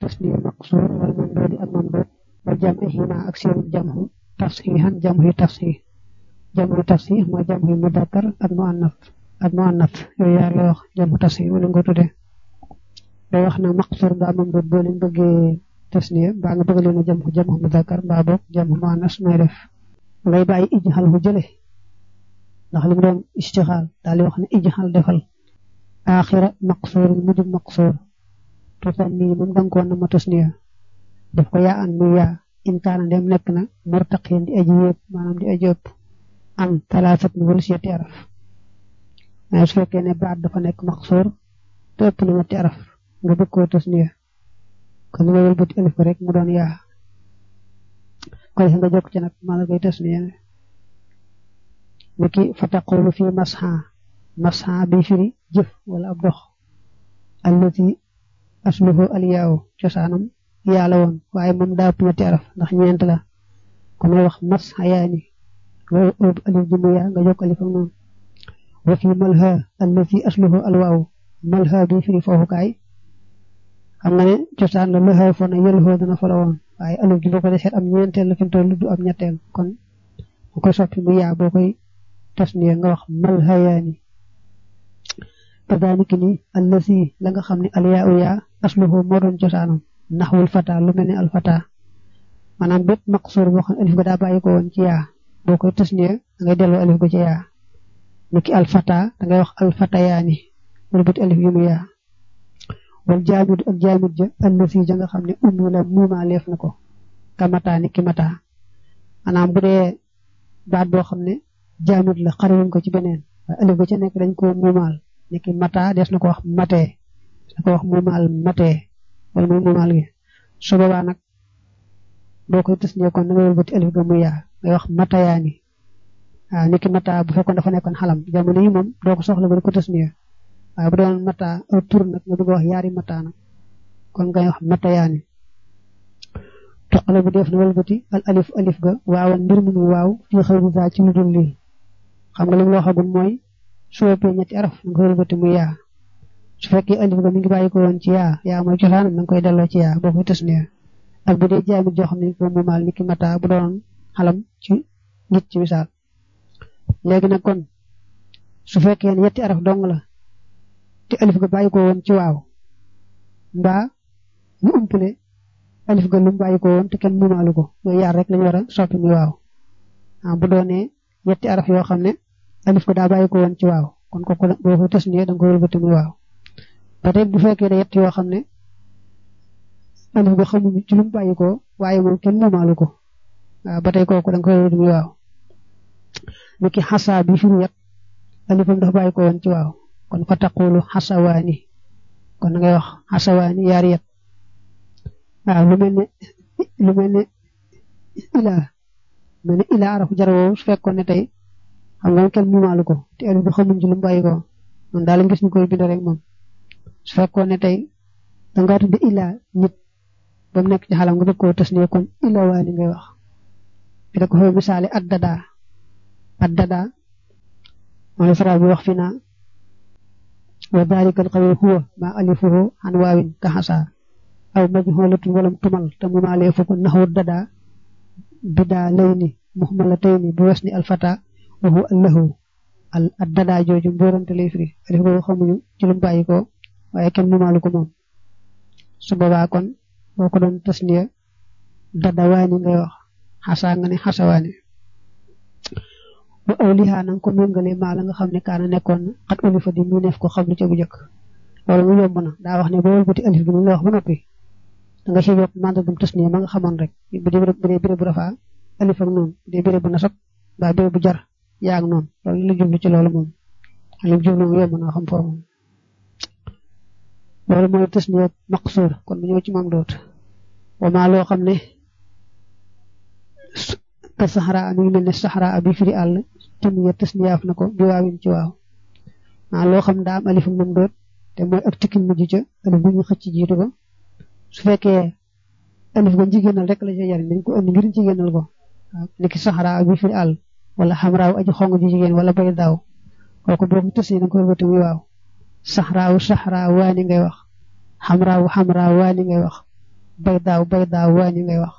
tasniya maqsuur wal mamduudi ak mamduud wa jam'ihima ak seen jamhu tafsihan jamhu tafsih jamhu tafsih mooy jamhu mudakkar ak muannas ak muannas yooyu yaar la wax jamhu tafsih wala nga tudde day wax na maqsuur nga mamduud boo leen bëggee tasniya mbaa nga bëgg leen a jamhu jamhu mudakkar mbaa boog jamhu muannas mooy def ngay bàyyi ijxal hu jële ndax li mu doon istixaal daal di wax ne ijxal defal aaxira maqsuur mujub maqsuur tuutan nii moom danga ko na ma tasniya def ko yaa an muy yaa in kaana dem nekk na murtaqin di aji yëpp maanaam di aji ëpp am talaasat ni wala seeti araf waaye su fekkee ne baat dafa nekk maqsuur te ëpp na ñetti araf nga bëgg koo tasniya kon nga wëlbati alif ko rek mu doon yaa koy nga jokk ci nag maa la koy tasniya niki fa taqulu fi masha masha bi firi jëf wala ab dox allati asluhu aliyaaw cosaanam yaa la woon waaye moom daa ëpp ñetti araf ndax ñeent la kon ngay wax masha yaani nga ëpp alif ji mu yaa nga jokk alif ak noonu wa fi malha allati asluhu alwaaw malha bi firi foofukaay xam nga ne cosaan la lëxëy fo na yëlxoo dana fa la woon waaye alif gi boo ko defee am ñeenteel la fi mu toll du am ñetteel kon bu koy soppi mu yaa boo koy tasniya nga wax malhayaani kadaalika ni allasi la nga xam ne alyaa u yaa asluhu moo doon cosaanam naxwul fata lu mel ne alfata maanaam bépp maqsuur boo xam ne alif ga daa bàyyi ko woon ci yaa boo koy tasniya da ngay delloo alif ga ci yaa niki alfata da ngay wax alfatayaani wala bët alif gi mu yaa wal jaamid ak jaamid ja allasi ja nga xam ne ummi la muumaa leef na ko kamataa ni ki mataa maanaam bu dee baat boo xam ne jaamid la xariwuñ ko ci beneen waaye alif ga ca nekk dañ ko muumaal ni ki mataa des na ko wax matee des na ko wax muumaal matee wala muy muumaal gi su boobaa nag boo koy tës ne kon da nga wëlbati alif ga muy yaa ngay wax matayaani waaw ni ki mataa bu fekkoon dafa nekkoon xalam jamono yi moom doo ko soxla ba di ko tës ne waaye bu doon mata aw tur nag nga bëgg wax yaari mata nag kon ngay wax mata yaani toqale bu def na walbati al alif alif ga waawan mbir mu muy waaw fii xëy bu ci lu dul lii xam nga li mu la waxagul mooy su ëppee ñetti araf nga walbati muy yaa su fekkee alif ga mi ngi bàyyi ko woon ci yaa yaa mooy cosaanam na nga koy delloo ci yaa boo koy tës ne ak bu dee jaamit joo xam ne ko muumaal ni ki mata bu doon xalam ci nit ci misaal léegi nag kon su fekkee ne ñetti araf dong la te alif ga bàyyi ko woon ci waaw mbaa ñu umpale alif ga lu mu bàyyi ko woon te kenn mumaalu ko yooyu yaar rek lañu war a soppi muy waaw ah bu doonee ñetti araf yoo xam ne alif ga daa bàyyi ko woon ci waaw kon kooku boo ko tës nii da nga ko wëlbati muy waaw ba tey bu fekkee ne yett yoo xam ne alif ga xamuñu ci lu mu bàyyi ko waaye moom kenn mumaalu ko waaw ba tey kooku da nga ko wëlbati muy waaw ni ki xasaa bi fi mu yet alifam dafa bàyyi ko woon ci waaw kon fa taqulu xasawaani kon ngay wax xasawaani yaari yet waaw lu mel ne lu mel ne ilaa mel ne ilaa arafu jar woowu su fekkoon ne tey xam nga kenn mumaalu ko te alif bi xamuñ ci lu mu bàyyi ko man daal gis ñu koy bind rek moom su fekkoon ne tey dangaa tudde ilaa nit ba mu nekk ci xalam nga bëgg koo tas ne kon ilaa waani ngay wax bi da ko fa misaale ad dadaa ad dadaa mooy faral bi wax fi naa wa dalika alqawl huwa ma alifuhu an waawin ka xasa aw majhulatun walam tumal te mu maalee fu ko naxu dada bidaa layni muhmalatayni bu wesni alfata wa huwa allahu al dada jooju mbóorante lay firi alif boobu xamuñu ci lu mu bàyyi ko waaye kenn mu maalu ko moom su boobaa kon boo ko doon tasniya dada waani ngay wax xasa nga ne xasawaani ba awliha nanga ko méngale maa la nga xam ne kaana nekkoon na xat olifa di mu neef ko xam lu ca bu jëkk loolu mu yomb na daa wax ne boo wëlbati alif bi mu la wax ba noppi da nga ci yokk màndargam tasniya ma nga xamoon rek bu dee bu dee béré bu rafaa alif ak noonu bu dee béré bu nasab mbaa béré bu jar yaa ak noonu loolu la jublu ci loolu moom lim jublu mu yomb na xam foofu loolu mooy tasniya maqsuur kon bu ñëw ci mam doot wa maa loo xam ne ka saxara mi ngi mel ne saxara bi firi àll tamiya tasniyaaf na ko bi waawin ci waaw maa loo xam daa am alif moom doot te mooy ak tikkin mujj ca alif bu ñu xëcc jiitu ko su fekkee alif ga jigéenal rek la ca jariñ dañ ko andi ngir jigéenal ko waaw niki saxara bi firi àll wala xamraaw aji xong ji jigéen wala bay daaw kooku boo ko tësee da nga koy wëte muy waaw saxraaw saxraa waani ngay wax xamraaw xamraa waani ngay wax bay daaw bay daaw waañi ngay wax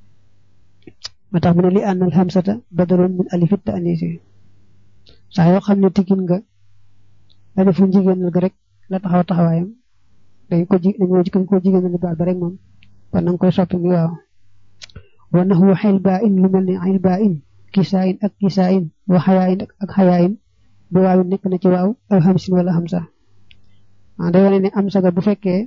moo tax mu ne li ànnal xamsata badaloon min alifit te anisi saa yoo xam ne tiggin nga alifu jigéenal ga rek la taxaw taxawaayam dañ ko ji dañoo jikko ko jigéenal baat ba rek moom kon na nga koy soppi mi waaw wa naxwu xel baa in lu mel ne xel baa in kisaa in ak kisaa in wa xayaa in ak xayaa in bu waaw nekk na ci waaw aw xamsin wala xamsa ah day wane ne am saga bu fekkee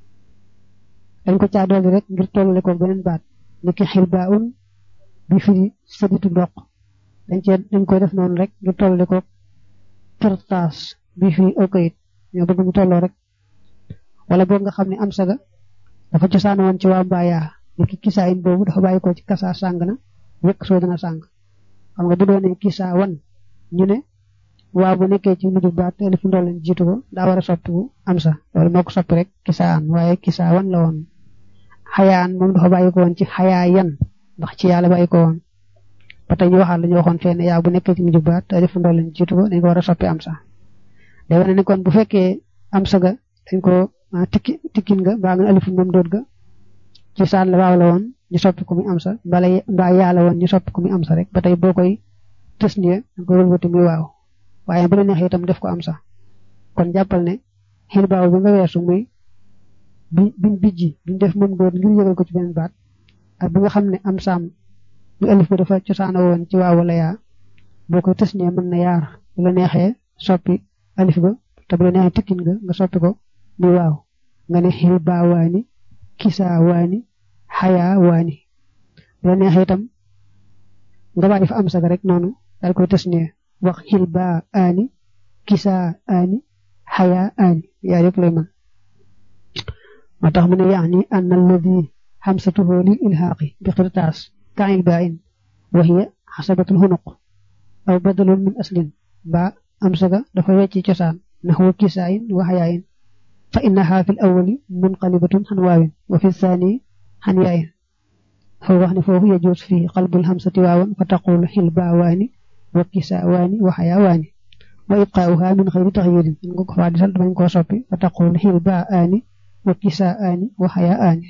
dañ ko caa dolli rek ngir tollale ko beneen baat ni ki xel baa un bi firi saditu ndox dañ cee dañ koy def noonu rek ngir tollale ko kirtaas bi firi aw kayit ñoo bëgg mu tolloo rek wala boog nga xam ne am saga dafa cosaan woon ci waa mbaayaa ni ki kisaa in boobu dafa bàyyi ko ci kasaa sàng na wekk soo dana sàng xam nga bu doonee kisaa wan ñu ne waaw bu nekkee ci mujj baat alif ndool lañ jiitu ko daa war a soppi bu am sa loolu moo ko soppi rek kisaa an waaye kisaa wan la woon xayaan moom dafa bàyyi ko woon ci xayaa yan ndax ci yàlla bàyyi ko woon ba tey ñu waxaat la ñu waxoon fee ne yaa bu nekkee ci mujj baat alif ndool lañ jiitu ko dañ ko war a soppi am sa day wane ne kon bu fekkee am sa ga dañ ko tikki tikkin nga mbaa nga alifu moom doot ga ci saan la waaw la woon ñu soppi ko muy am sa mbala mbaa yaa la woon ñu soppi ko muy am sa rek ba tey boo koy tës nii da nga koy wëlbati muy waaw waaye bu la neexee itam def ko am sax kon jàppal ne xil baaw bi nga weesu muy bi biñ bijji biñ def moom góor ngir yëgal ko ci beneen baat ak bi nga xam ne am saam bu alif ba dafa cosaana woon ci waaw wala yaa boo koy tës nee mën na yaar bu la neexee soppi alif ba te bu la neexee tikkin nga nga soppi ko muy waaw nga ne xil baa waani kisaa waani xayaa waani bu la neexee itam nga bàyyi fa am saga rek noonu daal koy tës nee wax xil baa aani kisaa aani xayaa aani yaa yëpp lay mën moo tax mu ne yaani an alladi xamsatuhu lil ilhaaqi bi xirtaas kail baa in wa hiya xasabatul xunuq aw badalun min aslin mbaa am saga dafa wecci cosaan naxwa kisaa in wa xayaa in fa innaha fi l awali munqalibatun xan waawin wa fi thani xan yaayin foo wax ne foofu yajuus fi qalbul xamsati waawan fa taqulu xil baa waani wa kisaa waani wa xayaa waani wa ibqaauha min xëyri taxyirin in nga ko faa disal damañ koo soppi fa taqul xil baa aani wa kisaa aani wa xayaa aani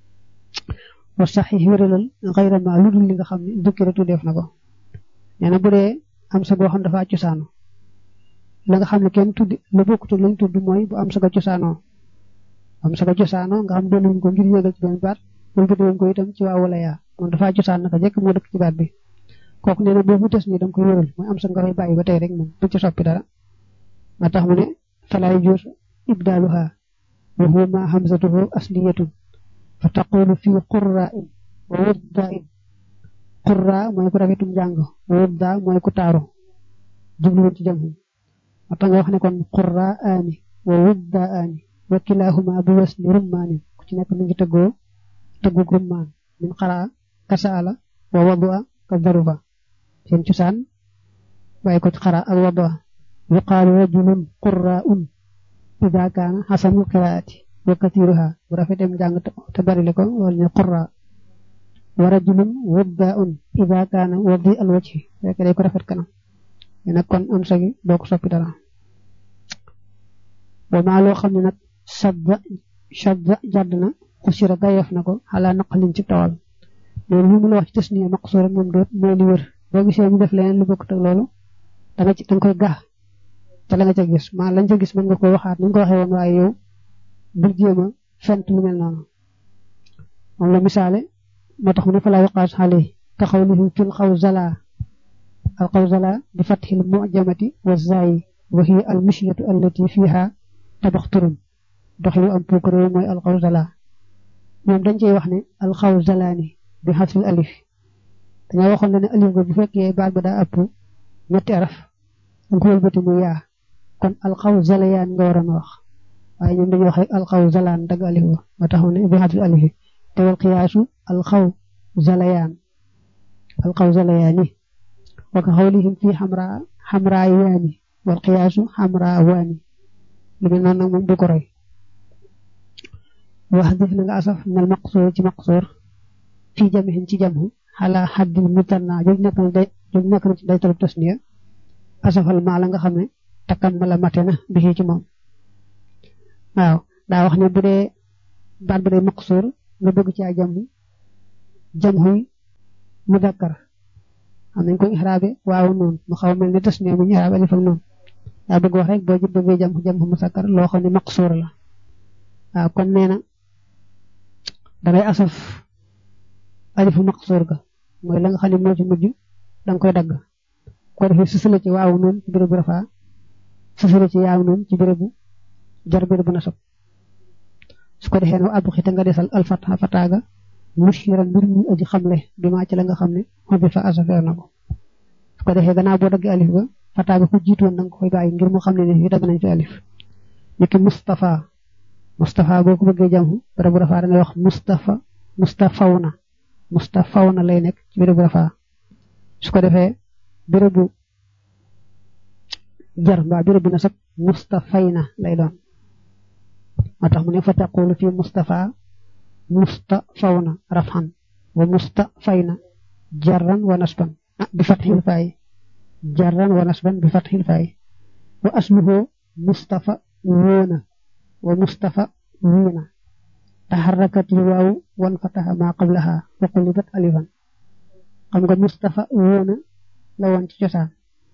wa saxix wéralal xayra ma lu dul li nga xam ne dukkiratu def na ko nee na bu dee am sa goo xam dafa cosaano la nga xam ne kenn tudd la bokkute lañ tudd mooy bu am sa ga cosaanoo am sa ga cosaanoo nga xam doon ko ngir yéegal ci benn baat wala bu doon ko itam ci waa wala yaa moom dafa cosaan naka jekk moo dëkk ci baat bi kooku nee na boobu des nii da nga koy wéral mooy am sa nga koy bàyyi ba tey rek moom bu ci soppi dara ma tax mu ne falaay juus ibdaaluha wa huwa ma hamzatuhu asliyatun fa taqulu fi qurra in wa wudda in qurra mooy ku rafetum jàng wa wudda mooy ku taaru jubluwul ci jam ma tax nga wax ne kon qurra aani wa wudda aani wa kilahuma bi wasni rummaanin ku ci nekk mu ngi tëggoo tëggu rummaan min xaraa kasaala wa wadua ka daruba seen cosaan bàyyi ko ci xaraa ak wadua yuqaalu rajulun qurraun ida kaana xasanul qiraati wa katiruha bu rafetem jàng te barile ko wala ñu qurra wa rajulun wuddaun ida kaana wadi al wajhi fekk day ko rafet kanam nag kon am sagi doo ko soppi dara wa maa loo xam ne nag shadda shadda jadd na xusira gayeef na ko xalaa naqalin ci tawal loolu li mu la wax ci tasniya maqsuura moom doot mooy li wër boo gisee mu def leneen lu bokkut ak loolu da nga ci da nga koy gax te la nga ca gis maa lañ ca gis mën nga koy waxaat ni nga ko waxee woon waaye yow bul jéem a fent lu mel noonu moom la misaale moo tax mu ne fa laa yuqaas xale ka xawlihi fil xawzala al xawzala bi fathil mujamati wa zaayi wa hiya al mishyatu allati fiha tabaxturun doxinu am puukare mooy al xawzala ñoom dañ cey wax ne al xawzalaani bi xasfil alif dañoo waxoon ne alif ga bu fekkee baat ba daa ëpp ñetti araf da nga ko wëlbati mu yaa kon alxaw zalayaan nga waroon a wax waaye ñoom dañuy wax rek alxaw zalaan dagg alif ba moo tax ne bi xatul alif te wal xiyaasu alxaw zalayaan alxaw zalayaani wa ka xawlihim fii xamra xamra yaani wal xiyaasu xamra waani lu mel noonu nag moom du ko roy wax def na nga asaf nal maqsoor ci maqsoor fii jamihin ci jamhu xalaa xaddil mutanna joj nekk na day joj nekk na ci day tolub tasniya asafal maa la nga xam ne takkan ma la mate na bi ci moom waaw daa wax ne bu dee baat ba day maqsuur nga bëgg caa jam jam xuy mudakkar xam nañ ko ixraabe waaw noonu mu xaw mel ni tas ne mu ñu ixraabe alif ak noonu daa bëgg wax rek boo ci bëggee jam jam xu musakkar loo xam ne maqsuur la waaw kon nee na dangay asaf alifu maqsuur ga mooy la nga xam ne moo ci mujj danga koy dagg ko defee susale ci waaw noonu ci bérébu rafaa susale ci yaaw noonu ci bérébu jar bérébu nasab su ko defee nag ab xite nga desal alfata fataaga mushiran mbir mu aji xamle bi maa ci la nga xam ne xobi fa asafeer na ko su ko defee gannaaw boo daggee alif ga fataaga ku jiitoon danga koy bàyyi ngir mu xam ne ne fii dagg nañ fi alif niki Mustafa Mustafa boo ko bëggee jàmm bérébu rafaa da ngay wax Mustafa Mustafawna Mustafawna lay nekk ci bérébu rafaa su ko defee bérébu jar mbaa bérébu nasab Mustafayna lay doon moo tax mu ne fa taqulu fi Mustafa Mustafawna rafan wa Mustafayna jarran wa nasban bi fathil faay jarran wa nasban bi fathil faay wa asluhu Mustafa woona wa Mustafa wiina taxarrakat yi waaw wan fataha ma qablaha wa qulibat alifan xam nga Mustafa woona la woon ci cosaan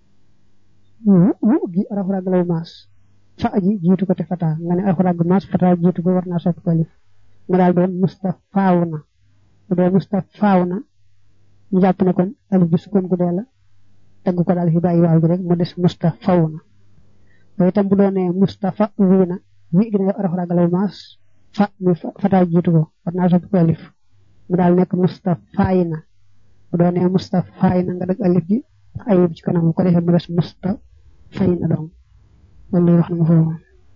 wu gi rafrag law maas fa aji jiitu ko te fata nga ne rafrag maas fata jiitu ko war naa soppi ko alif nga daal doon Mustafaaw na bu dee Mustafaaw na ñu jàpp ne kon alif bi sukkoon gu dee la tagg ko daal fi bàyyi waaw gi rek mu des Mustafaw na loolu itam bu doonee Mustafa wiina wi gi ne rafrag law maas fa mi fata jiitu ko war naa soppi ko alif mu daal nekk Mustafaayna bu doonee Mustafaayna nga dëgg alif gi ayib ci kanam ko defee mu des Mustafayna dong wala wax na ma foofu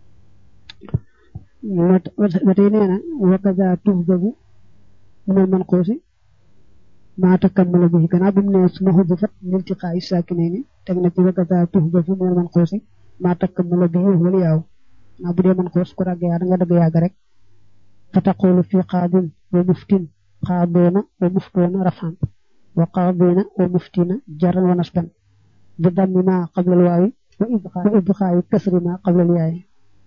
ba tey nee na wakaza tuhjabu minal manquusi maa takammala bihi gannaaw bi mu ne suma hudifat liltiqaa'i saakinayni teg na ci wakaza tuhjabu minal manquusi maa takammala bihi wala yaaw naa bu dee manquus ku ràgg yaa da nga dëgg yàgg rek fa taqulu fi qaadin wa muftin qaadoona wa muftoona rafan wa qaadina wa muftina jarran wa nasban bi dammi ma qabla alwaawi wa idxaayi kasri ma qabla alyaayi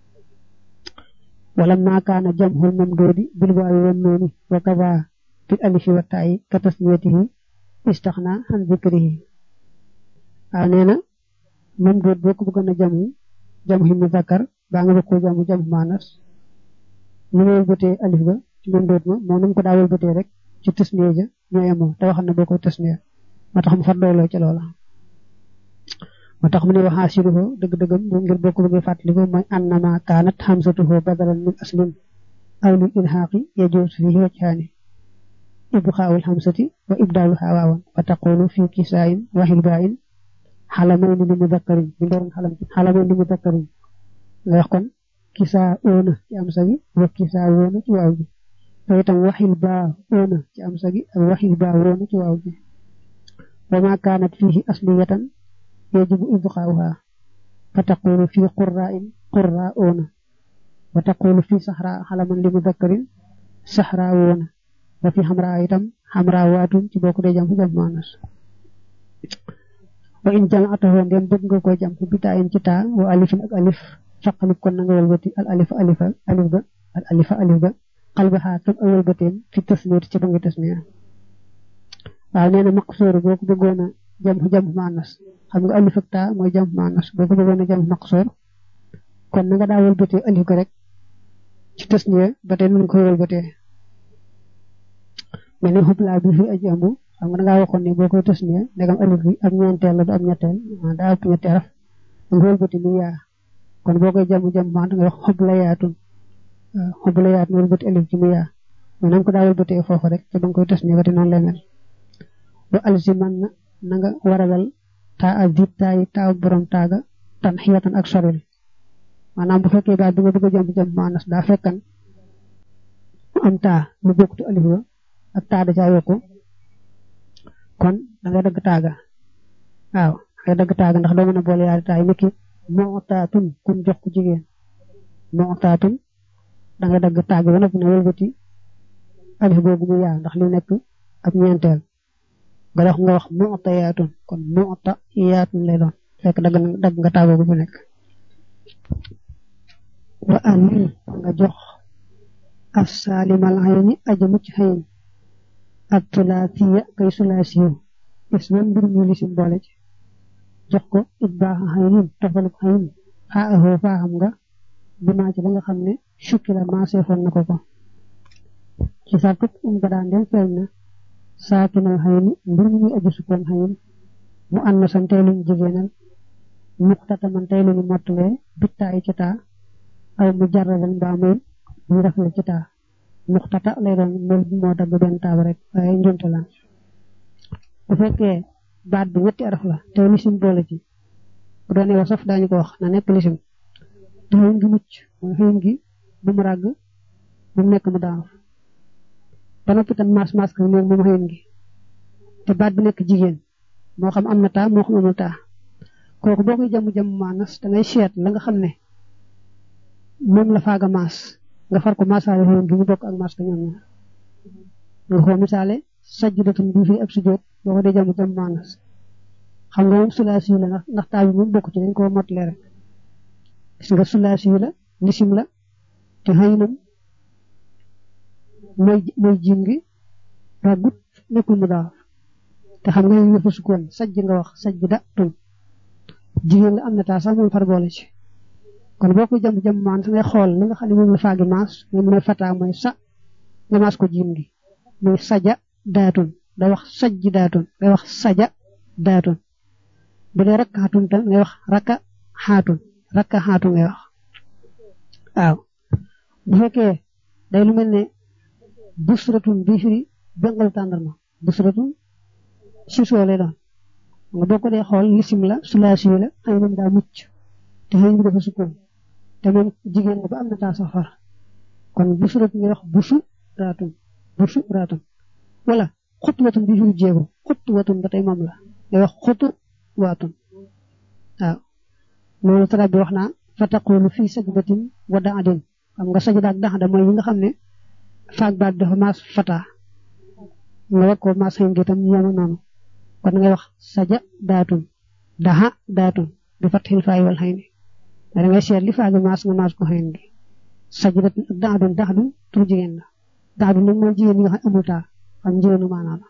ولما كان جمع الممدود بالواو والنون وكذا بالالف والتاء كتسميته استغنى عن ذكره انينا ممدود بوكو بغنا جمع جمع مذكر باغا بوكو جمع جمع مانس ñu bëté alif ba ci mumdud ma mo num ko daawul bëté rek ci tasniya ja ñoyamo te wax na boko tasniya motax mu fa doylo ci loola motax mu ne waxa siruhu deug deugam mo ngir bokku bëgg fatliko moy annama kanat hamzatuhu badalan min aslin aw lil ilhaqi yajuz fihi wajhani ibqa'ul hamzati wa ibdaluha wawan wa taqulu fi kisain wa hilba'in halamayn li mudhakkarin bi ndon halam halamayn li mudhakkarin nga wax kon kisa ona ci am sagi wa kisa wona ci waaw bi to itam wahil ba ona ci am sagi ak wahil ba wona ci waaw bi wa ma kanat fihi asliyatan يجب إبقاؤها فتقول في قراء قراءون وتقول في صحراء حلما لمذكر صحراءون وفي حمراء أيضا حمراوات تبوك دي جمع جمع مانس وإن جمعته ndem bëgg nga ko jam bi ta en ci ta wa alif ak alif faqal kon nga walbati al alif alif alif ga al alif alif ga qalbaha tum awal batem fi tasniyat ci bangi tasniya waaw neena maqsur boko bëggona jam jam manas xam nga alif ak ta mooy jam manas boo ko bëggoon a jam maqsoor kon na nga daa wëlbatee alif ko rek ci tasniya ba tey nun koy wëlbatee mel ni xublaa bi fi aji ambu xam nga da ngaa waxoon ne boo koy tasniya ndegam alif bi ak ñeenteel la du am ñetteel daa ëpp ñetteel raf nga wëlbati mu yaa kon boo koy jam jam maan nga wax xubla yaatun xubla yaatun wëlbati alif ci mu yaa mais na nga ko daa wëlbatee foofu rek te ba nga koy tasniya ba tey noonu lay mel ba alsiman na nga waralal taa ak diit taayi taaw borom taaga tan xiyatan ak soril maanaam bu fekkee baat bi nga bëgg a jàmp jàmp maanas daa fekkan mu am taa lu bokkut alif ba ak taa da caa yokku kon da ngay dagg taaga waaw da ngay dagg taaga ndax doo mën a boole yaari taay niki moo taatun kun jox ko jigéen moo taatun da ngay dagg taaga ba noppi ne wëlbati alif googu mu yaa ndax li nekk ab ñeenteel nga wax nga wax mu'ta yaatun kon mu'ta yaatun lay doon fekk dagg dagg nga tàggoo bu nekk wa amil nga jox as saalimal xayni aja mucc xayin ak tulaatiya kay sulaasiyu is man mbir mu lisim boole ci jox ko it baax xaynin tofaluk xayin xaa axoo faaxam nga bi maa ci la nga xam ne sukki la maaseefoon na ko ko ci sartut um ba daan dem feeñ na saakinal xayni mbir mu muy aju sukkoon xayin mu ànd na san tey luñ jigéenal muxtata man tey luñu mottalee bittaayi ci taa aw mu jarradan mbaa muy ñu def la ci taa muxtata lay doon mel bi moo dagg benn taab rek waaye njunte la bu fekkee baat bi ñetti araf la te lisim boole ci bu doonee wa saf daañu ko wax na nekk lisim te xëyin gi mucc mooy xëyin gi bu mu ràgg bu mu nekk mu daanuf ba noppi tam maas maas ko léegi moom xëyin gi te baat bi nekk jigéen moo xam am na taa moo xam amul taa kooku boo koy jàmm jàmm maanas da ngay seet la nga xam ne moom la faaga maas nga far ko maasaale xëyin gi ñu bokk ak maas ko ñoom ñaar nga xoo misaale sajdatun bii fii ab sujjóot boo ko dee jàmm jàmm maanas xam nga moom sulaasi la ndax ndax taa bi moom bokk ci dañ ko mottale rek gis nga sulaasi la lisim la te xëyinam mooy mooy jiim gi ràggut nekkul mu daaf te xam nga yooyu yëfu sukkoon sajj nga wax sajj da tun jigéen la am na taa sax moom far boole ci kon boo koy jàmm jàmm maan sa ngay xool li nga xam ne moom la faagi maas moom mooy fataa mooy sa nga maas ko jiim gi muy saja daatun da wax sajj daatun ngay wax saja daatun bu dee rakka xaatun tam ngay wax rakka xaatun rakka xaatun ngay wax waaw bu fekkee day lu mel ne busratun bii firi bengal tàndarma busratun si soo lay doon nga boo ko dee xool lisim la sulaasi la xëy na daa mucc te xëy bi dafa sukkoon te moom jigéen la ba am na taa safar kon busratun ngay wax busu raatun busu raatun wala xutwatun bii firi jéego xutwatun ba tey moom la ngay wax xutu waatun waaw loolu tarab bi wax naa fa taqulu fii sajdatin wa daadin xam nga sajda ak daxda mooy yi nga xam ne faag baat dafa maas fata nga war ko maas xëy tam yemu noonu kon ngay wax saja daatun daxa daatun bi fatxil faay wal xëy ni da ngay seet li faagi maas nga maas ko xëy gi sajdatun ak daadun daxdun tur jigéen la daadun nag mooy jigéen ñi nga xam amul taa xam jigéenu maanaa la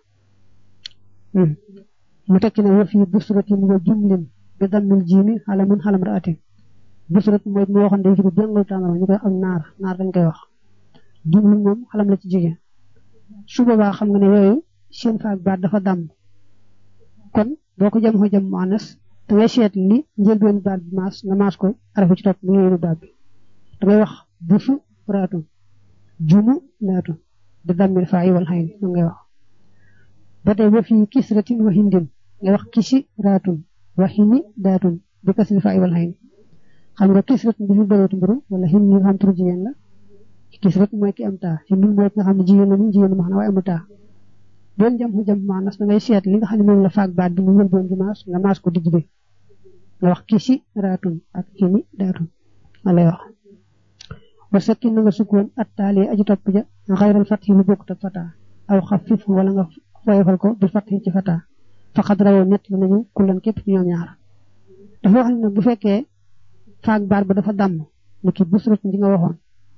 mu tekki ne wa fii busratin wa jumlin bi dammil jiimi xalamun xalam raatin busrat mooy mu waxoon day firi bengal tàndarma ñu koy ak naar naar dañ koy wax jumlin moom xalam la ci jigéen su boobaa xam nga ne yooyu seen faak baat dafa dàmm kon boo ko jëm ko jëm muannas da ngay seet li njëlbeen baat bi maas nga maas ko arafu ci topp mu yéenu baat bi da ngay wax busu raatun jumu laatun bi dammil faayi wal xayni moom ngay wax ba tey ba fii kisratin wa hindin ngay wax kisi raatun wa hini daatun bi kasri faayi wal xayni xam nga kisratin bi fi bëreetu mburu wala hin ni nga xam turu jigéen la kisrat mooy ki am taa hindin mooy ki nga xam ne jigéen la ni jigéen ma xam ne waaye amul taa doon jam xu jam maanas da ngay seet li nga xam ne moom la faak baat bi mu njëlbeen gi maas nga maas ko digg bi nga wax kisi raatun ak hini daatun ma lay wax wa sakkin na nga sukkoon at taali aji topp ja xayral fatxi lu bokkut ak fataa aw xafif wala nga woyofal ko bil fatxi ci fataa faqad rawoo ñett la nañu kullan képp ci ñoom ñaar dafa wax ne bu fekkee faak baat ba dafa damm ni ki busratun di nga waxoon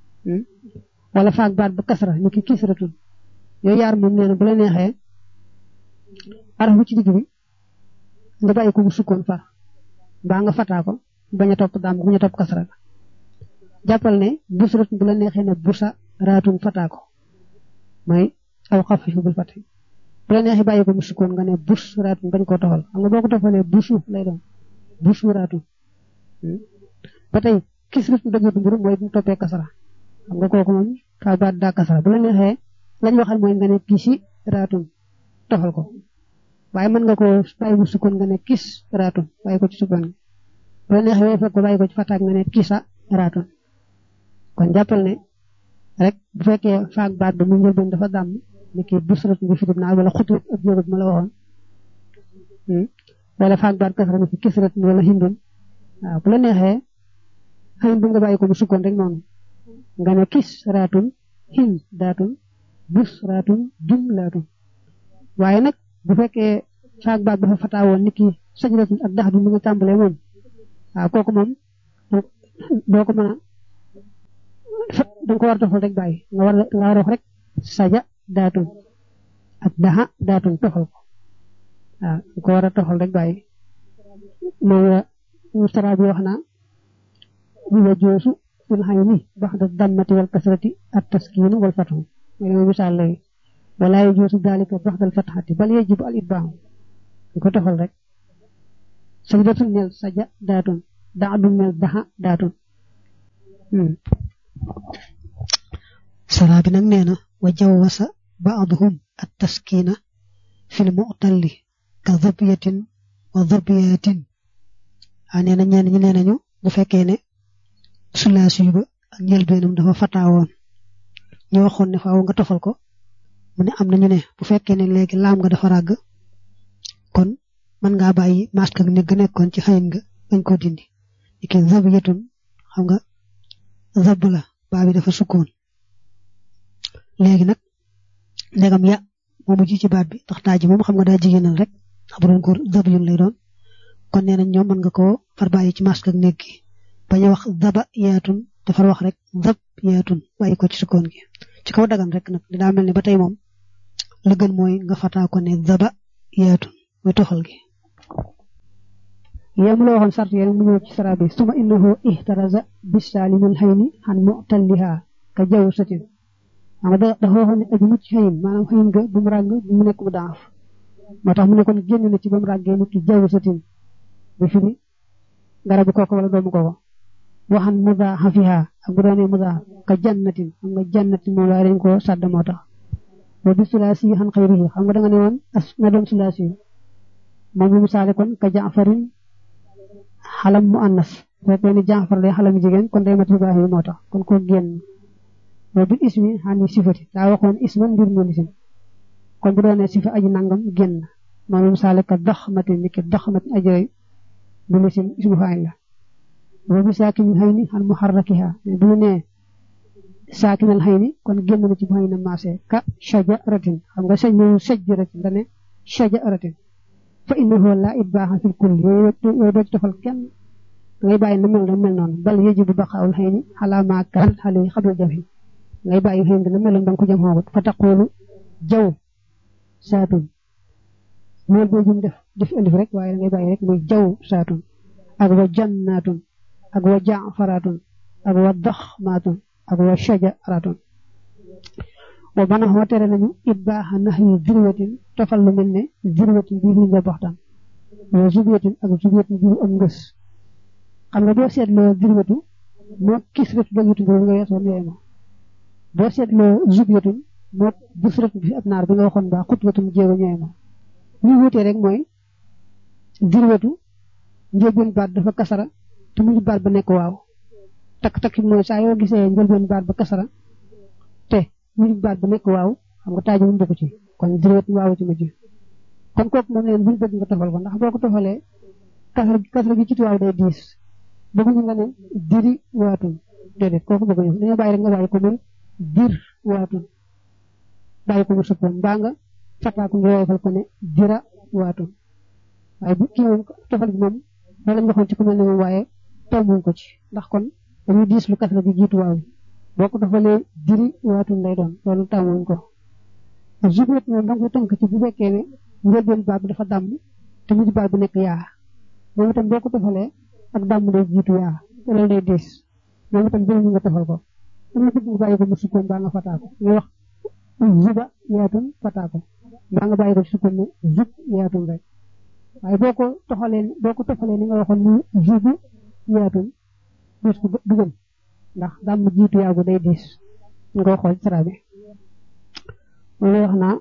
wala faak baat ba kasra ni ki kisratun yooyu yaar moom nee na bu la neexee araf bu ci digg bi nga bàyyi ko mu sukkoon far mbaa nga fataa ko bañ a topp damm bañ a topp kasra la jàppal ne busratun bu la neexee ne busa raatun fataa ko mooy aw xafifu bil fati bu la neexee bàyyi ko mu sukkoon nga ne bus raatun bañ koo tofal xam nga boo ko tofalee busu lay doon busu raatun ba tey kisrat dëggatu mburu mooy bu mu toppee kasara xam nga kooku moom faa baat daa kasara bu la neexee lañ waxal mooy nga ne kisi raatun tofal ko waaye mën nga ko bàyyi mu sukkoon nga ne kis raatun bàyyi ko ci sukkoon bu la neexee fekk ko bàyyi ko ci fataak nga ne kisa raatun kon jàppal ne rek bu fekkee faak baat ba mu njëlbeen dafa dàmm ni ki busrat bi firib naa wala xutut ak jógut ma la waxoon wala faak baat kasara ni ki kisrat wala hindun waaw bu la neexee xëy bu nga bàyyi ko mu sukkoon rek noonu nga ne kis raatun hin daatun bus raatun jum laatun waaye nag bu fekkee faak baat dafa fataawoon ni ki sajratun ak dax du mu nga tàmbalee moom waaw kooku moom doo ko mën a da nga ko war a tofal rek bàyyi nga war nga war a wax rek saja daatun ak daha daatun tofal ko waaw nga ko war a tofal rek bàyyi moom la mustara bi wax naa bi wa joosu fil xayni baxda dammati wal kasrati at taskiinu wal fathu mooy dama misaal léegi wala yajoosu dalika baxda al fatxati bal yajibu al itbaahu nga ko tofal rek sajdatun nel saja daatun daadun nel daha daatun saraa bi nag nee na wa jawwasa baaduhum at taskiina fil mu'talli ka dhabiyatin wa dhabiyatin a nee na ñenn ñi nee nañu bu fekkee ne sulaasi ba ak njëlbeenam dafa fataawoon ñu waxoon ne faaw nga tofal ko mu ne am na ñu ne bu fekkee ne léegi laam nga dafa ràgg kon mën ngaa bàyyi masque ak ne ga nekkoon ci xayin nga bañ koo dindi iki zabiyatun xam nga zab la baa bi dafa sukkoon léegi nag ndegam ya moo mujj ci baat bi ndax taaji moom xam nga daa jigéenal rek ndax bu doon góor zabiyun lay doon kon nee nañ ñoom mën nga koo far bàyyi ci masque ak nekk gi bañ a wax zaba yaatun te far wax rek zab yaatun bàyyi ko ci sukkoon gi ci kaw dagan rek nag daa mel ni ba tey moom la gën mooy nga fataa ko ne zaba yaatun mooy toxal gi yam la waxoon sart yéen mu ñëw ci sara bi suma innahu ihtaraza bisaalimul xayni xan mu'talliha ka jaw satin xam nga dafa waxoon ne aji mucc xëyin maanaam xëyin nga bu mu ràgg bu mu nekk mu daaf moo tax mu ne kon génn na ci ba mu ràggee nit ki jaw satin bi fi ni garabu kooku wala doomu kooku waxan mudaaxafiha ak bu doonee mudaaxaf ka jannatin xam nga jannatin moom waaye dañ ko sàdd moo tax wa bi sulaasi xan xayrihi xam nga da nga ne woon as na doon sulaasi moom mi misaale kon ka jaafarin xalam mu annas fekkee ni jaafar day xalam jigéen kon day mat Ibrahima moo tax kon ko génn wa bi ismi xani sifati daa waxoon isman mbir mu lisim kon bu doonee sifa aji nangam génn moom mi misaale ka daxmatin ni ki daxmatin ajooy bu lisim ismu faayil la wa bi saakinil xayni xan muharrakiha bu ñu nee saakinal xayni kon génn na ci bu xëy na maase ka shajaratin xam nga sañ ñëw shajaratin nga ne shajaratin fa innahu laa itbaaxa fil kulli yooyu yooyu doo ci defal kenn ngay bàyyi na mel na mel noonu bal yajibu baqaawul xëy ni xalaa maa kaan xale yi xabla jam yi ngay bàyyi xëy na meloon da nga ko jam xoogut fa taqoolu jaw saatun mool boo jum def def alif rek waaye da ngay bàyyi rek muy jaw saatun ak wa jannaatun ak wa jaafaraatun ak wa daxmaatun ak wa shajaraatun wa bana xoo tere nañu it baaxa nax yi zirwatin tofal lu mel ne zirwatin bii fi nga baxtaan wa zubyatin ak zubyatin bii am ngës xam nga boo seetloo zirwatu moo kisratu dogitu boobu nga weesoon yooyu ma boo seetloo zubyatun moo busratu bi ab naar bi nga waxoon baa xutwatum jéego ñooy ma ñu wutee rek mooy zirwatu njëlbeen baat dafa kasara te mujj baat ba nekk waaw takk-takk mooy saa yoo gisee njëlbeen baat ba kasara te mujj baat ba nekk waaw xam nga taaji mu bokk ci kon dirwet waaw ci mujj kon kooku moom leen buñu bëgg nga tofal ko ndax boo ko tofalee kasra kasra gi ci waaw day diis bëgguñu nga ne diri waatun déedéet kooku bëgguñu dañoo bàyyi rek nga bàyyi ko muy dir waatun bàyyi ko mu sukkoon mbaa nga fataa ko nga woyofal ko ne dira waatun waaye bu kii moom tofal gi moom loolu lañ waxoon ci ku mel ne moom waaye tombuñ ko ci ndax kon dañuy diis lu kasra gi jiitu waaw boo ko defalee diri waatun lay doon loolu tàmmuñ ko zubet moom da nga ko tënk ci bu fekkee ne njëlbeen baat bi dafa dàmm te mujj baat bi nekk yaa moom itam boo ko defalee ak dàmm day jiitu yaa loolu day diis moom itam bëri nga defal ko dama bëgg nga bàyyi ko mu sukkoon baa nga fataa ko nga wax zuba yaatun fataa ko baa nga bàyyi ko sukkoon ne zub yaatun rek waaye boo ko toxalee boo ko toxalee ni nga waxoon ni zubu yaatun dus ko dugal ndax dàmm jiitu yaagu day diis nga xool sara bi loolu wax naa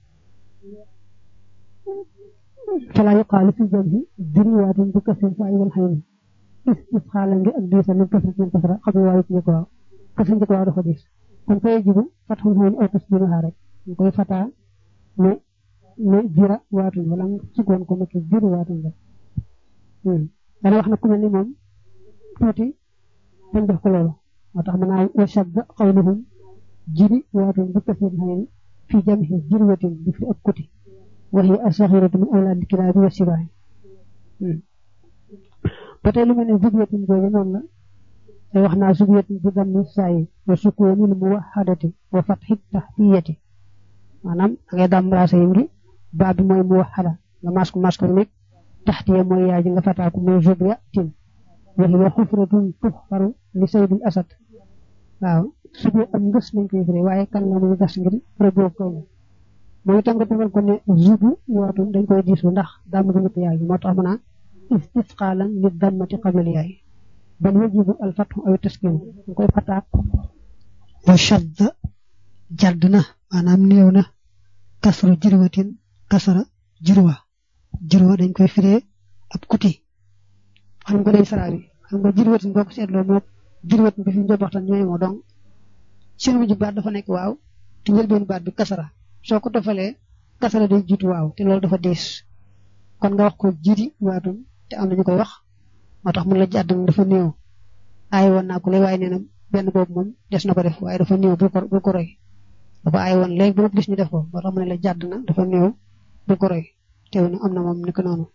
fala yuqaalu fi jamhi diriwaatun bi kasri faa wal xayni istisxaala ngi ak diisa min kasri min kasra xam ne waaye ci njëkk waaw kasri njëkk waaw dafa diis kon fa yajibu fatxul xayni aw tasdiinuhaa rek ñu koy fataa ne ne jira waatun wala nga sukkoon ko nekk jiri waatun rek dana wax na ku mel ni moom tuuti dañ def ko loolu moo tax mën naa wa shadda qawluhum jiri waatun bi kasri xayni fi jamhi jirwatin bi fi ak kuti wa hiya as-saghiratu min awlaadi kilaabi wa sibaahi ba tey lu mel ne zubyatin boobu noonu la te wax naa subiyat bi dammi saayi wa sukoonil muwahadati wa fatxi taxtiyati maanaam da ngay dam raasa yi ngi baa bi mooy muwahada nga mas ko mas ko nekk taxtiya mooy yaay ji nga fataaku mooy zubiya tin wa hiya xufratun tuxfaru li saydil asad waaw subi am ngës lañ koy firi waaye kan la muy gas ngir rëbboo kaw mooy itam nga defal ko ne zubu waatu dañ koy diisu ndax dàmm gi ñëpp yaay moo tax mu naan istisqaalan li dammati qabla yaay bal yajibu al fathu aw taskinu dañ koy fataak wa shadda jadd na maanaam néew na kasru jirwatin kasara jirwa jirwa dañ koy firee ab kuti xam nga day saraa bi xam nga jirwatin boo ko seetloo moo jirwatin bi fi ñu waxtaan ñooy moo donc seen mujj baat dafa nekk waaw te njëlbeen baat bi kasara soo ko tofalee kasara day jiitu waaw te loolu dafa diis kon nga wax ko jiiti waatum te am na ñu koy wax moo tax mun la jàdd dafa néew aay woon naa ko léegi waaye nee na benn boobu moom des na ko def waaye dafa néew bu ko bu ko roy dafa aay woon léegi bu gis ñu def ko moo tax mu ne la jàdd na dafa néew bu ko roy teew na am na moom ni ko noonu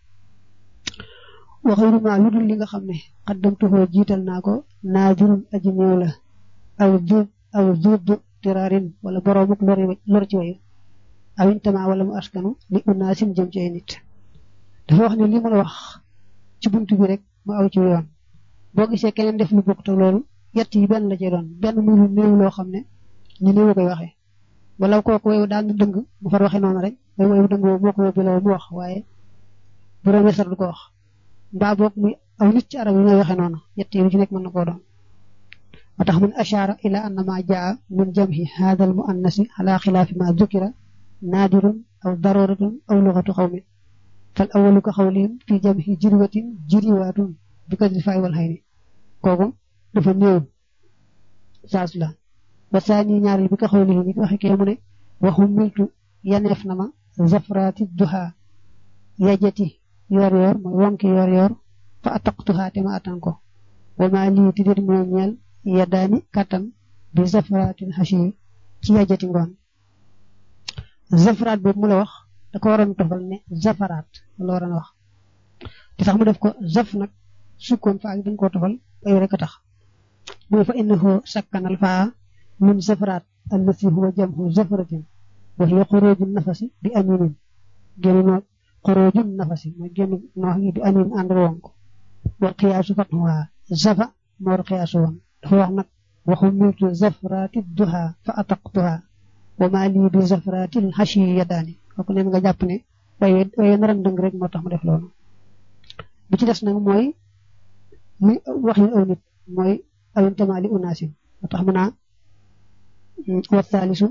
waxayru ma lu dul li nga xam ne xaddamtuhoo jiital naa ko naajurun aji néew la aw juub aw juub tiraarin wala boroomuk lor ci wayu awin tama wala mu askanu li unaasin jëm ci ay nit dafa wax ne li ma la wax ci buntu bi rek mu aw ci yoon boo gisee keneen def lu bokk te loolu yett yi benn la cee doon benn muy lu néew loo xam ne ñu néew koy waxee wala kooku wayu daal na dëng mu far waxee noonu rek way wayu dëng boobu moo ko yóbbu la mu wax waaye bu doon wesar du ko wax mbaa boog muy aw nit ci arab yi ñooy waxee noonu yett yi lu ci nekk mën na koo doon moo tax mun ashaara ila anna ma jaa min jamhi hada al muannasi ala xilaafi ma dukira naadirun aw daruratun aw lugatu xawmin fal awalu ka xawlihim fi jamhi jirwatin jiriwaatun bi kadri faay wal xayni kooku dafa néew saas la ba saani ñaareel bi ka xawlihim yi waxe kee mu ne waxu miltu yaneef na ma zafraati duha yajati yor yor mooy wonki yor yor fa ataqtuha te ma atan ko wa ma lii ti déet moo ñeel yaddaani kattan bi zafraatin xashi ci yajati ngoon zafraat boobu mu la wax da ko waroon tofal ne zafaraat la waroon wax di tax mu def ko zaf nag sukkoon fa ak dañ koo tofal ay rek a tax mooy fa innahu sakkanal faa min zafaraat allati huwa jamhu zafratin wa hiya xurujun nafasi bi aminin génn noo xurujun nafasi mooy génn noox gi bi amin ànd wonk wal xiyaasu fatxuha zafa moo war xiyaasu woon dafa wax nag waxu miltu zafraati duha fa ataqtuha wa maa lii bi zafraatil xashi yadaani kooku neen nga jàpp ne waaye waaye naran dëng rek moo tax mu def loolu bi ci des nag mooy muy wax yi aw nit mooy awintama li unaasin moo tax mu naa wa thaalisu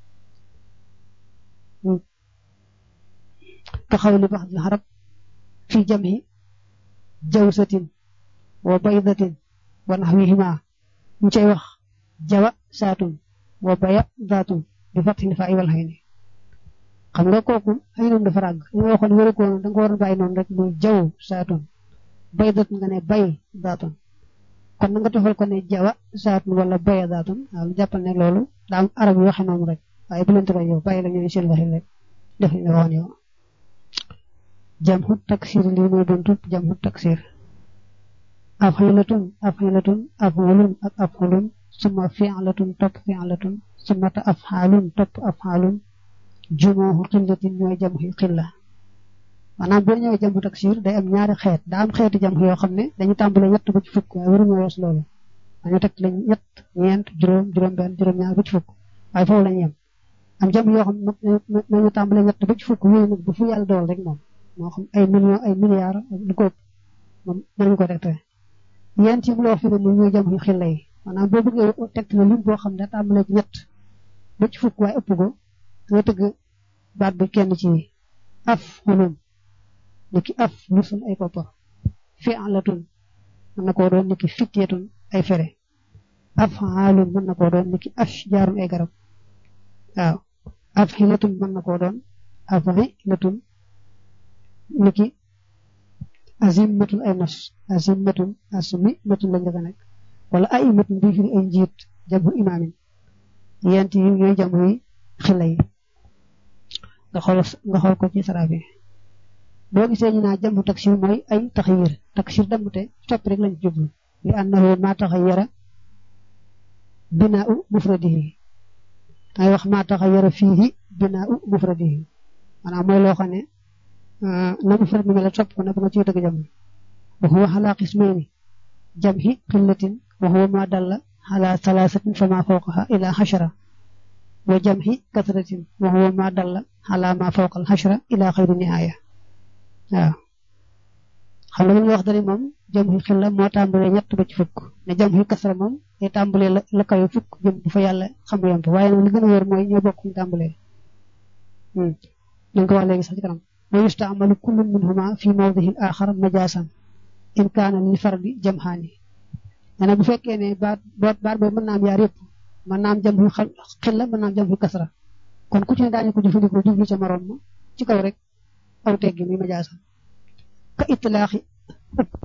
ka xawli baxdil xarab fi jamhi jawsatin wa baydatin wa naxwihima ñu cay wax jawa saatun wa baya daatun bi fatxil faa wal xayni xam nga kooku xëy na dafa ràgg li nga waxoon wéru ko woon da nga ko war a bàyyi noonu rek muy jaw saatun bay daatun nga ne bay daatun kon na nga tofal ko ne jawa saatun wala baya daatun waaw lu jàppal ne loolu daa am arab yi waxe noonu rek waaye bu leen tëral yow bàyyi la ñooy seen waxin rek def li nga waxoon yow jamxu taksir lii mooy buntu jamxu taksir afxilatun afxilatun afxulun ak afxulun suma fi'latun topp fi'latun suma ta afxaalun topp afxaalun jumooxu xillatin ñooy jamxi xilla maanaam boo ñëwee jamxu taksir day am ñaari xeet daa am xeeti jamx yoo xam ne dañu tàmbale ñett ba ci fukk waaye waruñu wees loolu dañu teg lañ ñett ñeent juróom juróom benn juróom ñaar ba ci fukk waaye foofu lañu yem am jamx yoo xam ne nañu tàmbale ñett ba ci fukk yooyu nag bu fu yàlla dool rek moom moo xam ay millions ay milliards lu ko moom mënuñu ko tegte yéen ci mu la wax fi ne ni ñooy jamxi xilla yi maanaam boo bëggee tegte na lim boo xam ne tàmbale ci ñett ba ci fukk waaye ëpp ko nga tëgg baat bi kenn ci af xulun ni ki af ñu sun ay koppar fi'latun mën na koo doon ni ki fityatun ay fere af xaalun mën na koo doon ni ki ashjaarun ay garab waaw af xilatun mën na koo doon af xilatun ni ki azimmatun ay nos azimmatun asmimatun lañ dafa nekk wala aimatun bi fi ay njiit jamu imaamin yent yi ñooy jamu yi xila yi nga xool nga xool ko ci sara bi boo gisee ñu naa jamu taksir mooy ay taxyir taksir damute soppi rek lañ jublu li annahu ma taxayyara binaa'u mufradihi dangay wax ma taxayyara fiihi binaa'u mufradihi maanaam mooy loo xam ne na mufrad mi mel topp ko na ba nga ciy dëgg jam wa huwa ala qismayni jamhi qillatin wa huwa ma dalla ala thalathatin fama fawqaha ila hashara wa jamhi kasratin wa huwa ma dalla ala ma fawqa al hashara ila xayri nihaaya waaw xam nga ñu wax dani moom jamhi xilla moo tàmbalee ñett ba ci fukk ne jamhi kasra moom day tàmbalee la la kawe fukk jëm bu fa yàlla xam yam fa waaye nag li gën a wér mooy ñoo bokk ñu tàmbalee ñu ko wax léegi sax ci kanam wa yustaamalu kullu minhuma fi mawdihin axar majaasan in kaana lil fardi jamhaani nee bu fekkee ne baat baat baat boobu mën naa am yaar yëpp mën naa am jamhu xilla mën naa am jamhu kasra kon ku ci ne daañu ko jëfandikoo jublu ca morom ma ci kaw rek aw teggi muy majaasan ka itlaaxi